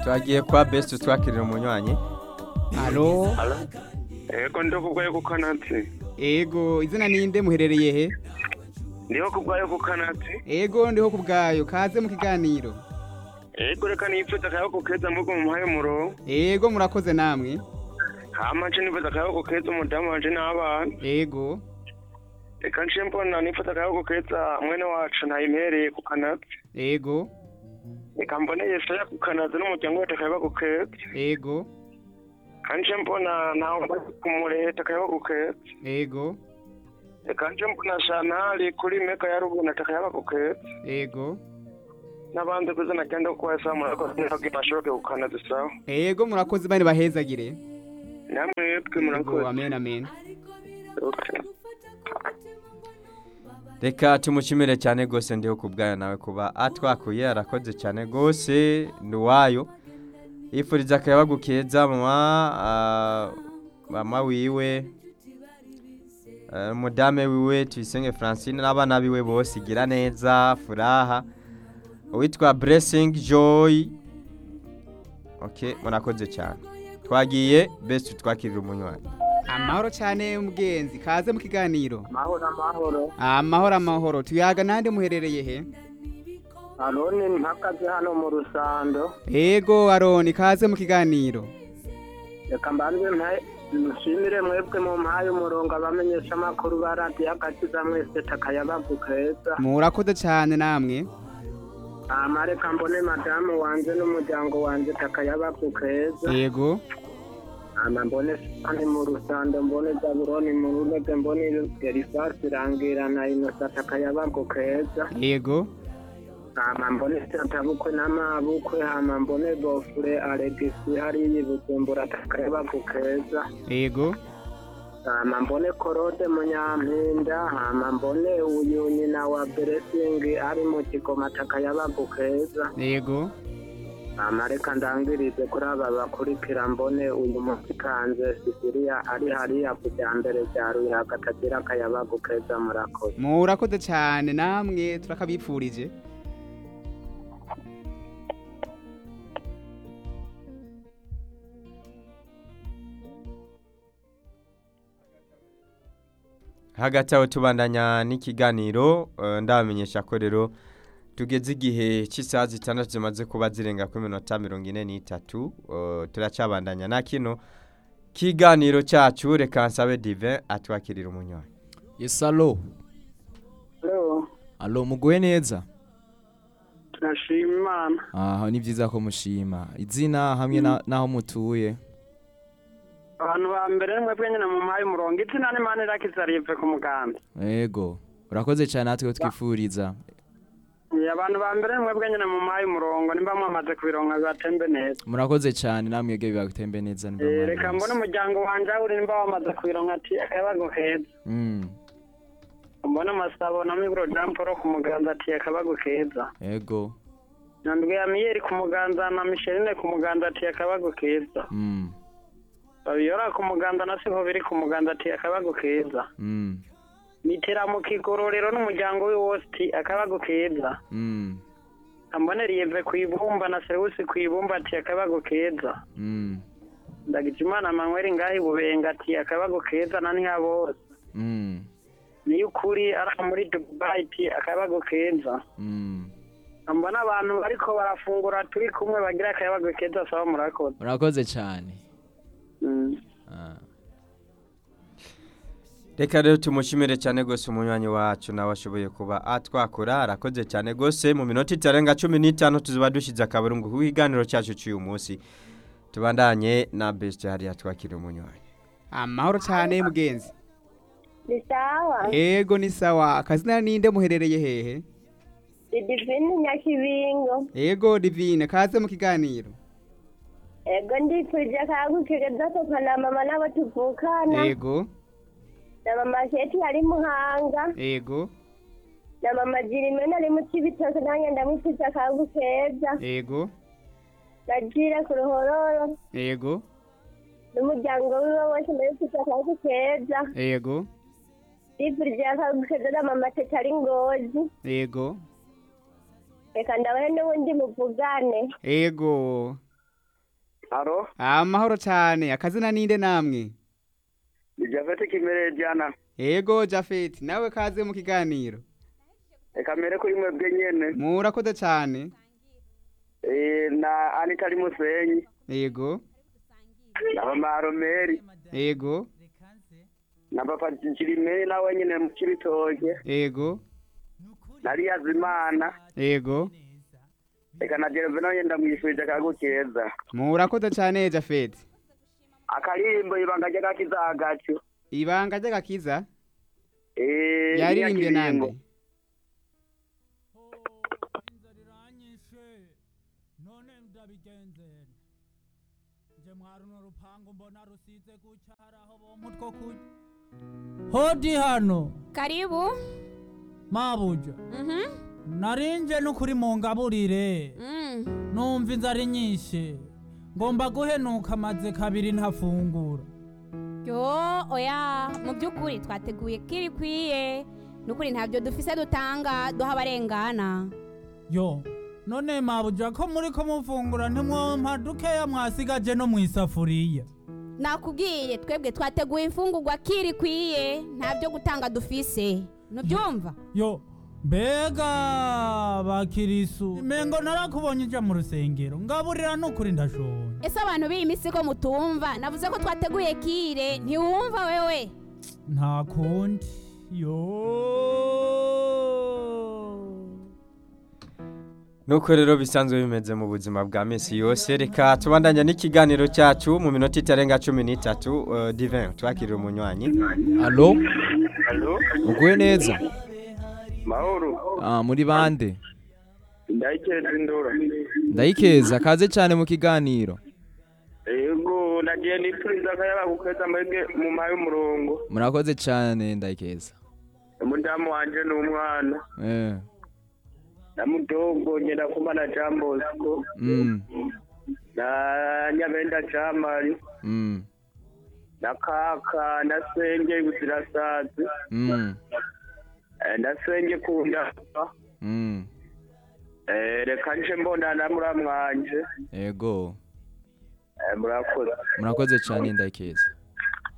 twagiye kwa best twakirira umunywanyi alo Ego ndo kubwayo ku kanatsi. ego izina ninde muherereye he Ndiho kubwayo ku kanatsi. ego ndiho ku bwayo kaze mu kiganiro Ego reka nipfuza akayaho kukeza mvugo mu muhaye muro. ego murakoze namwe Hama nce nipfuza akayaho kukeza umudamu wanje n'abana. ego Reka nce mbona nipfuza akayaho kukeza mwene wacu ntayimpereye ku kanatsi. ego Reka mbone Yesaya ku kanatsi n'umuryango we akayaho kukeza. ego Kandi nce mbona nawe kumureta akayaho kukeza. ego Reka nce mbona Shantari kuri meka ya ruguru atakayaho kukeza. ego N'abandi kuzina ryanda kuko yasa murakoze ntabwo bashoboke ku kanatsi sawa. ego murakoze bane bahezagire Namwe twe ego murakoze. amen amen Okay. reka tumushimire cyane rwose ndiho ku bwayo nawe kuba atwakuye arakoze cyane rwose ni uwayo yifuriza akayabagu keza mama ah, mama wiwe eh, umudame wiwe tuyisenge francine n'abana biwe bose igira neza furaha uwitwa blessing joy ok murakoze cyane twagiye best twakirira umunywanyi amahoro cyane mugenzi kaze mu kiganiro Mahoro amahoro. amahoro amahoro tuyaga nande muherereye he Aroni mpagaze hano mu rusando. ego aroni kaze mu kiganiro Reka mbanze mpaye nshimire mwebwe mu mpaye umurongo abamenyesha amakuru ba radiyo agakiza mwese takayabagu keza. murakoze cyane namwe Hama reka mbone madamu wanje n'umuryango wanje takayabagu keza. ego Hama mbone sani mu rusando mbone zaburoni mu runege mbone erisasi irangira na inosa takayabagu keza. ego hama mbone tatabukwe n'amabukwe hama mbone bofure alegisi hariya ibujumbura takayabagu keza ego hama mbone korode munyampinda hama mbone uyu nyina wa beresingi ari mu kigoma takayabagu keza ego hama reka ndangirize kuri aba bakurikira mbone uyu musikanze sisiriya ari hariya ku rya mbere rya ruyaga atagira akayabagu keza murakoze murakoze cyane namwe turakabipfurije hagati aho tubandanya n'ikiganiro eh, ndabamenyesha ko rero tugeze igihe cy'isaha zitandatu zimaze kuba zirenga kuri minota mirongo ine n'itatu eh, turacyabandanya na kino kiganiro cyacu reka nsabe dive atwakirira umunywanyi Yes, alo. Alo, muguwe neza? turashima imana Aha, ni byiza ko mushima. Izina hamwe na- naho mutuye. abantu ba mbere mwebwe nyine mu mpaye umurongo izina n'imana irakiza rive ku muganda Ego. Urakoze cyane natwe twifuriza. Iya, abantu ba mbere mwebwe nyine mu mpaye umurongo nimba mwamaze kubironka bibatembe neza Murakoze cyane namwe yege bibatembe neza nimba Eh, mwari reka muzi. mbone umuryango wanje aho uri nimba wamaze kubironka ati akabago keza Mm. mbone amasabo na migro jamporo ku muganza ati akabago keza Ego. nandwe ya miyeri ku muganza na misheline ku muganza ati akabago keza Mm. babiyora ku muganza na siho biri ku muganza ati akabago keza Mm. mitera mu kigororero n'umuryango we wose ati akabago keza Mm. ambone rieve ku ibumba na serewusi ku ibumba ati akabago keza Mm. ndagije imana manweri ngaho ibubenga ati akabago keza na ntiyabose Mm. niyo ukuri ari aho muri dubai ati akabago keza Mm. mbona abantu bariko barafungura turi kumwe bagira akayabago keza saba murakoze Urakoze cyane. Mm. Ah. reka rero tumushimire cyane rwose umunywanyi wacu nawe ashoboye kuba atwakura arakoze cyane rwose mu minota itarenga cumi n'itanu tuziba dushyize akaburungu ku kiganiro cyacu cy'uyu munsi tubandanye na best hariya twakira umunywanyi amahoro cyane mugenzi ni sawa ego ni sawa akazina ninde muherereye hehe ni divine nyakibingo ego divine kaze mu kiganiro ego ndifurije akagukigeza papa na mama n'abo tuvukana ego na mama sheti ari muhanga ego na mama jirimena ari mu cibitoke nanjye ndamwifurije akagukeza ego na jira ku ruhororo ego n'umuryango wiwe wose ndabifurije akagukeza ego ndifurije akagukeza na mama teta ari ngozi ego reka ndabahe n'ubundi muvugane ego aro amahoro cyane akazina ninde namwe ni javete kimereye jana ego jafeti nawe kaze mu kiganiro reka mbere kuri mwebwe nyene murakoze cyane Eh, na anita ari musenyi ego na mama aromeri ego na papa kirimeri nawe nyene mu kibitoke ego na riyazimana ego reka na jereve nawe ndamwifurije akagu keza murakoze cyane jafeti akaririmbo ibanga ry'agakiza hagati ibanga ry'agakiza Eh, yaririmbye iriya nande kiringo. inzara iranyishe none ndabigenzera nje mwaruno rupangu mbona rusize gucyaraho bompa utwo kurya hodi hano Karibu. mabuja Mhm. narinje n'ukuri mu ngaburire Mm. numva inzara inyishe ngomba guhenuka amaze kabiri ntafungura Yo, oya, mu by'ukuri twateguye kiri kwiye. Nukuri ntabyo dufise dutanga duha abarengana. yo none mabuja ko muri ko mufungura ntimwompa dukeya mwasigaje no mu isafuriya Nakubwiye twebwe twateguye imfungurwa kiri kwiye, ntabyo gutanga dufise. Nubyumva? yo mbega bakirisu mengo narakubonye ija mu rusengero ngaburira n'ukuri ndashonje Ese abantu b'iyi minsi ko mutumva, navuze ko twateguye kire, ntiwumva wewe? nta kundi yo nuko rero bisanzwe bimeze mu buzima bwa minsi yose reka tubandanya n'ikiganiro cyacu mu minota itarenga cumi n'itatu uh, divin twakirira umunywanyi alo Alo, uguye neza mahoro ah, muri bande ndayikeza indura ndayikeza kaze cyane mu kiganiro yego nagiye nipfuriza akayaba gukeza mwebwe mu mayi y'umurongo murakoze cyane ndayikeza umudamu wanje n'umwana eh. na mudogo ngenda kumana jean bosco mm. na nyabenda jamari Mm. na kaka na senge buzirasazi Mm. eh, na senge kundapa Mm. eh, reka nje mbona na muramwanje ego eh, murakoze murakoze cyane ndayikeza